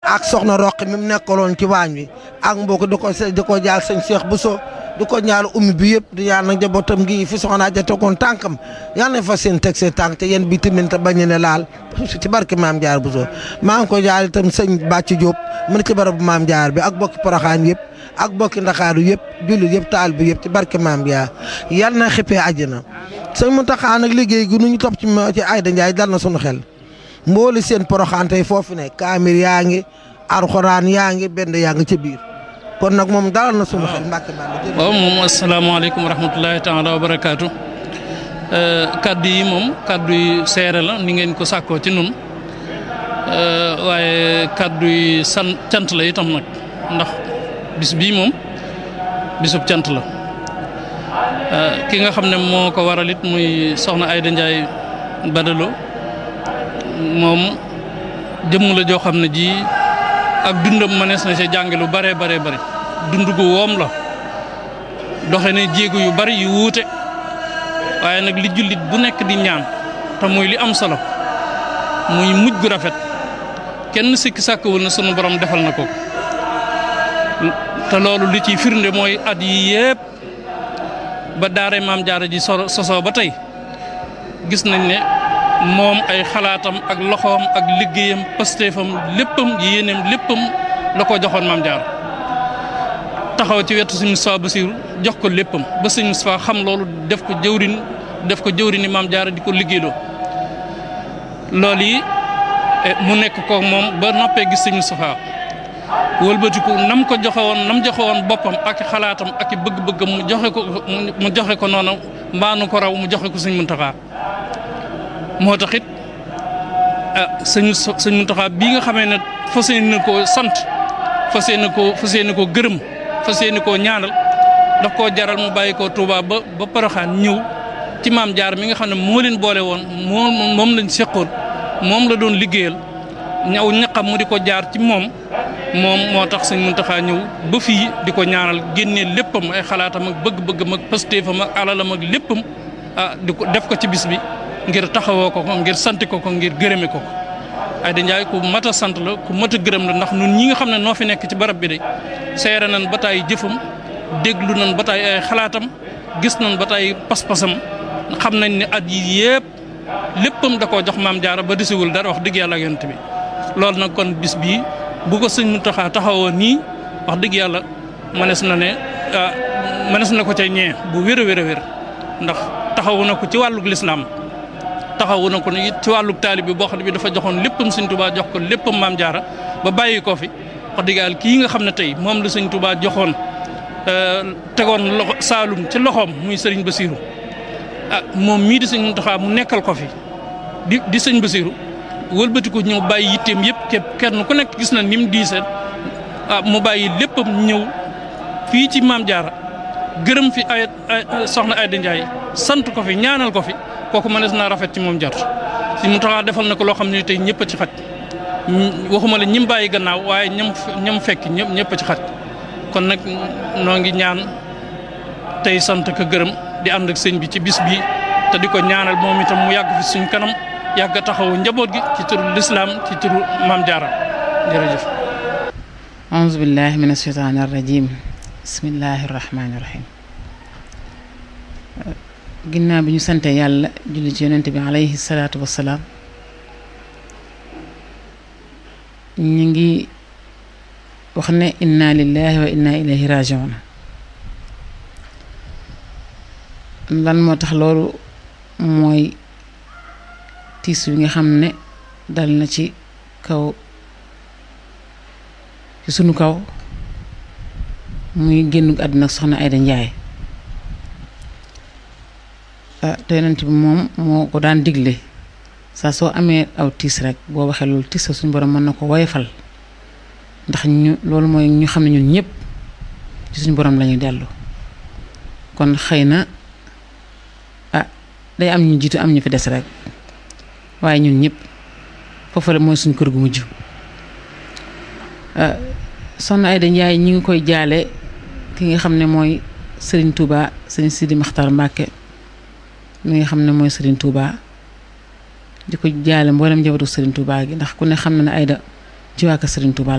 ak soxna Roqi mi mu nekkaloon ci waañ wi ak mbokk di ko di ko jaal sëñ Cheikh Bousso di ko ñaal ummi bi yëpp di ñaan nag njabootam gi fi soxna ja tegoon tànkam yal nañ fa seen teg seen tànk te yéen bi tamit te bañ ne laal ci barke maam Jaar Bousso maa ngi ko jaal itam sëñ Bàcc Diop mu ne ci barabu maam Jaar bi ak bokki Poroxaan yëpp ak bokki Ndakaaru yëpp jullit yëpp taal bi yëpp ci barke maam Jaar yal na xippee àjjana sëñ Muntaxa nag liggéey gi nu ñu topp ci ci Ayda Ndiaye dal na sunu xel mbooli seen Poroxaan tey foofu ne kaamir yaa ngi alxuraan yaa ngi benn yaa ngi ca biir kon nag moom dalal na sunu xel mbàkke bàll waaw moom asalaamaaleykum wa rahmatulahi taala wa barakaatu kaddu yi moom kaddu yi seere la ni ngeen ko sàkkoo ci nun waaye kaddu yi san cant la itam nag ndax bis bii moom bisub cant la ki nga xam ne moo ko waral it muy soxna Ayda Ndiaye Badalo moom jëmm la joo xam ne ji ak dundam mënees na ci jànge lu bare bare bare dund gu woom la doxe ne jéego yu bari yu wuute waaye nag li jullit bu nekk di ñaan te muy li am solo muy mujj gu rafet kenn sikki sàkkawul na sunu borom defal na ko te loolu li ciy firnde mooy at yi yépp ba daare maam jaara ji sosoo ba tey gis nañ ne moom ay xalaatam ak loxoom ak liggéeyam pastéefam léppam yéeneem léppam la ko joxoon maam jaar taxaw ci wetu sëñ Moustapha Bassirou jox ko léppam ba sëñ Moustapha xam loolu def ko jëwrin def ko jëwrini maam jaara di ko liggéeyloo loolu yi mu nekk ko moom ba noppee gis sëñ Moustapha wëlbatiku nam ko joxe woon nam joxe woon boppam ak xalaatam ak bëgg-bëggam mu joxe ko mu joxe ko noonu mbaanu ko raw mu joxe ko sëñ Muntaxa moo tax it ah sëñ sëñ Muntaxa bii nga xamee ne fas yéene koo sant fas yéene koo fas yéene koo gërëm fas yéene koo ñaanal daf koo jaral mu bàyyi koo Touba ba ba Poroxaan ñëw ci maam jaar mi nga xam ne moo leen boole woon moom moom lañ seqoon moom la doon liggéeyal ñaw ñaqam mu di ko jaar ci moom moom moo tax sëñ Muntaxa ñëw ba fii di ko ñaanal génnee léppam ay xalaatam ak bëgg-bëggam ak pastéefam ak alalam ak léppam ah di ko def ko ci bis bi ngir taxawoo ko ko ngir sant ko ko ngir gërëme ko ko Ayda Ndiaye ku mat a sant la ku mat a gërëm la ndax ñun ñi nga xam ne noo fi nekk ci barab bi de seere nañ ba taay jëfam déglu nañ ba taay ay xalaatam gis nañ ba taay pas-pasam xam nañ ne at yi yëpp léppam da koo jox maam jaara ba desiwul dara wax dëgg yàlla ak yonent bi loolu nag kon bis bii bu ko sëñ Muntaxa taxawoo nii wax dëgg yàlla mënees na ne mënees na ko ca ñee bu wér a wér a wér ndax taxawu na ko ci wàllug lislaam taxawu na ko it ci wàllug taalib bi boo xam ne bi dafa joxoon léppam sëñ Tuubaa jox ko léppam maam jaara ba bàyyi ko fi wax dëgg yàlla kii nga xam ne tey moom la sëñ Tuubaa joxoon tegoon loxo Saalum ci loxoom muy sëriñ Basiiru ah moom mii di sëñ Muntaxa mu nekkal ko fi di di sëñ Basiiru wëlbati ko ñëw bàyyi yitteem yëpp képp kenn ku nekk gis na ni mu diisee ah mu bàyyi léppam ñëw fii ci maam jaara gërëm fi ay soxna Ayda Ndiaye sant ko fi ñaanal ko fi kooku mënees naa rafet ci moom jot si mu taxaa defal na ko loo xam ne tey ñëpp a ci xaj waxuma la ñim bàyyi gannaaw waaye ñam ñam fekk ñëpp ñëpp a ci xaj kon nag noo ngi ñaan tey sant ko gërëm di ànd ak sëñ bi ci bis bi te di ko ñaanal moom itam mu yàgg fi suñ kanam yàgg a taxawu njaboot gi ci turu lislaam ci turu maam jaara jërëjëf auzu billahi min asheytaani arrajim bismillahi rahmaani rahim ginnaaw bi ñu sante yàlla julli ci yonent bi alayhi salaatu wassalaam ñu ngi wax ne inna lillahi wa inna ilayhi rajiun lan moo tax loolu mooy tiis wi nga xam ne dal na ci kaw ci sunu kaw muy génn àdduna soxna Ayda Ndiaye te yonent bi moom moo ko daan digle saa soo amee aw tiis rek boo waxee loolu tiis sa suñu borom mën na ko woyofal ndax ñu loolu mooy ñu xam ne ñun ñëpp ci suñu borom lañuy dellu kon xëy na ah day am ñu jiitu am ñu fi des rek waaye ñun ñëpp foofu la mooy suñ kër gu mujj soxna Ayda Ndiaye ñi ngi koy jaale ki nga xam ne mooy Serigne Touba Serigne Sidi Makhtar Mbacke mi nga xam ne mooy Serigne Touba di ko jaale mboolem njabootu Serigne Touba gi ndax ku ne xam na ne Ayda ci waa kër Serigne Touba